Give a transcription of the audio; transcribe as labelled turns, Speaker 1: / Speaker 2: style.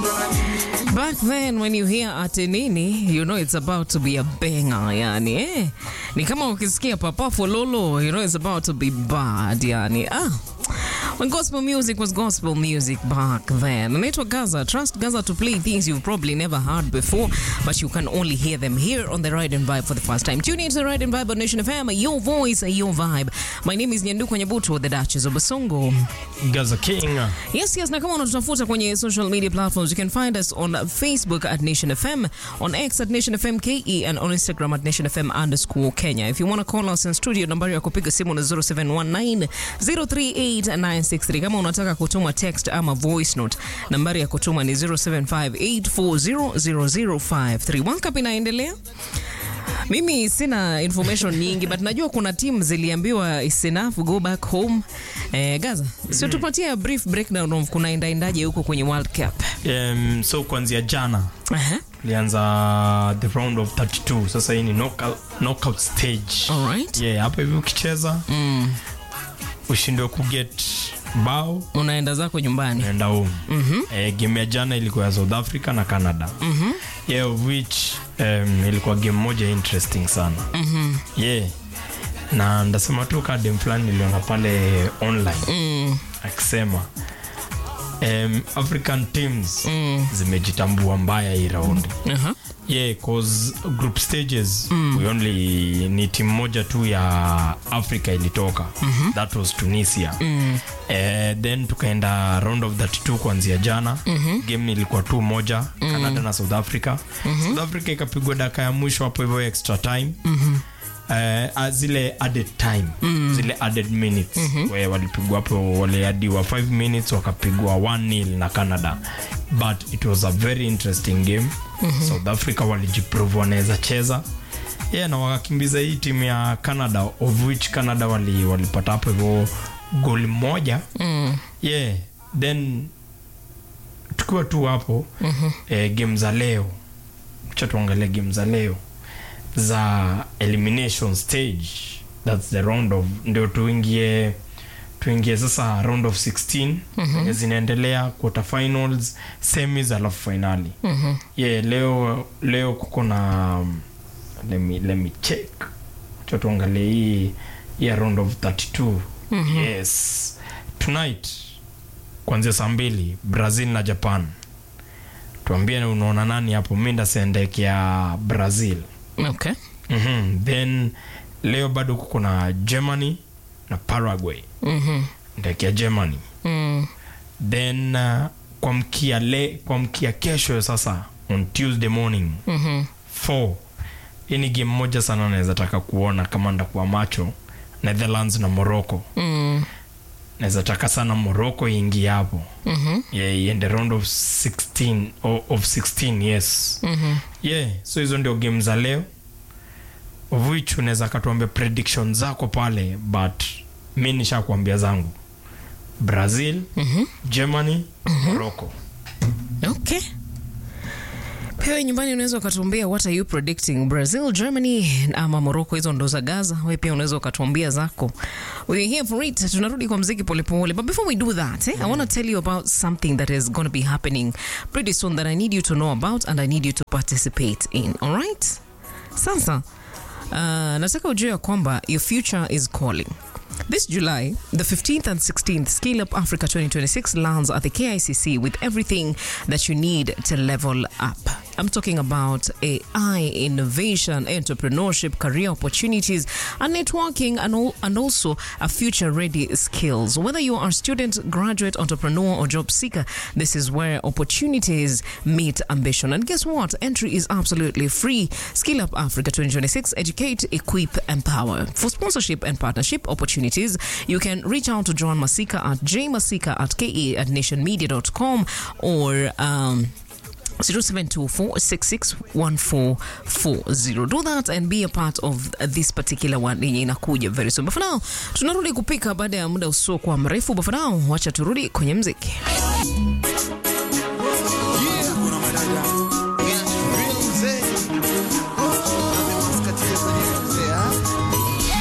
Speaker 1: Back then when you hear Atenini, you know it's about to be a banger, yani eh. Ni kama ukisikia Papa Fololo, you know it's about to be bad, yani ah. When gospel music was gospel music back then. Anaitwa Gaza. Trust Gaza to play things you've probably never heard before, but you can only hear them here on the Ride and Vibe for the first time. Tune into the Ride and Vibe on Nation FM, your voice, your vibe. My name is Nyanduko Nyabuto, the Duchess of Basongo.
Speaker 2: Gaza King.
Speaker 1: Yes, yes, na kama unatutafuta kwenye social media platforms, you can find us on Facebook at Nation FM, on X at Nation FM KE, and on Instagram at Nation FM underscore Kenya. If you want to call us in studio, nambari ya kupiga simu na 0719 038 kama unataka kutuma text ama voice note, nambari ya kutuma ni 0758400053. World Cup inaendelea. Mimi sina information nyingi but najua kuna team ziliambiwa is enough go back home. Eh, Gaza, sio tupatie a brief breakdown of kunaendaendaje huko kwenye World Cup.
Speaker 2: Um, so kuanzia jana
Speaker 1: Aha.
Speaker 2: lianza the round of 32 sasa hii ni knockout, knockout stage
Speaker 1: Alright.
Speaker 2: yeah, hapa hivi ukicheza
Speaker 1: Mm.
Speaker 2: ushindwe kuget bao
Speaker 1: Unaenda zako nyumbani.
Speaker 2: naenda home eh, game ya jana ilikuwa ya south africa na canada yeah, of which um, ilikuwa game moja interesting sana yeah na ndasema tu kadem fulani niliona pale online
Speaker 1: Mm.
Speaker 2: akisema um, african teams zimejitambua mbaya hii raundi
Speaker 1: Aha.
Speaker 2: yeah cause group stages we only ni timu moja tu ya africa ilitoka that was tunisia eh, then tukaenda round of 32 kuanzia jana game ilikuwa tu moja canada na south africa south africa ikapigwa daka ya mwisho hapo hivyo extra time Uh, zile added time zile added minutes where walipigwa hapo waliadiwa 5 minutes wakapigwa 1 nil na canada but it was a very interesting game south africa walijiprove wanaweza cheza yeah, na wakakimbiza hii timu ya canada of which canada wali- walipata hapo hivyo goli moja
Speaker 1: Mm.
Speaker 2: yeah then tukiwa tu hapo eh, game za leo cha tuangalia game za leo za elimination stage thats the round of ndio tuingie tuingie sasa round of 16 mm-hmm. zinaendelea quarter finals semis alafu finali
Speaker 1: Mhm.
Speaker 2: yeah leo leo kuko na um, let me, let me check cha tuangalie hii ya round of 32 yes tonight kuanzia saa mbili brazil na japan tuambie unaona nani hapo mi ndasendekea brazil
Speaker 1: Okay.
Speaker 2: mm-hmm. then leo bado kuko na germany na paraguay
Speaker 1: Mhm.
Speaker 2: ndekea germany
Speaker 1: Mm.
Speaker 2: then uh, kwa mkia le kwa mkia kesho sasa on tuesday morning
Speaker 1: Mhm.
Speaker 2: 4 hii ni game moja sana naweza taka kuona kama ndakuwa macho netherlands na morocco
Speaker 1: Mm.
Speaker 2: naweza taka sana morocco iingie hapo
Speaker 1: Mhm.
Speaker 2: yeah, iende round of 16 o- of 16 yes
Speaker 1: Mhm.
Speaker 2: yeah so hizo ndio game za leo of which unaweza katuambia prediction zako pale but mi nishakuambia zangu brazil
Speaker 1: Mhm.
Speaker 2: germany morocco
Speaker 1: Okay. Pewe nyumbani unaweza ukatuambia what are you predicting Brazil, Germany ama Morocco, hizo ndo za Gaza. Wewe pia unaweza ukatuambia zako. We're here for it. Tunarudi kwa mziki polepole. But before we do that, eh, I want to tell you about something that is going to be happening pretty soon that I need you to know about and I need you to participate in. All right? Sasa uh, nataka ujue ya kwamba your future is calling. This July, the 15th and 16th Scale Up Africa 2026 lands at the KICC with everything that you need to level up. I'm talking about AI, innovation, entrepreneurship, career opportunities, and networking, and, all, and also a future ready skills. Whether you are a student, graduate, entrepreneur, or job seeker, this is where opportunities meet ambition. And guess what? Entry is absolutely free. Skill Up Africa 2026 Educate, Equip, Empower. For sponsorship and partnership opportunities, you can reach out to John Masika at jmasika at ke at nationmedia.com or. Um, 0724661440 do that and be a part of this particular one yenye inakuja very soon but for now tunarudi kupika baada ya muda usiokuwa mrefu but for now wacha turudi kwenye mziki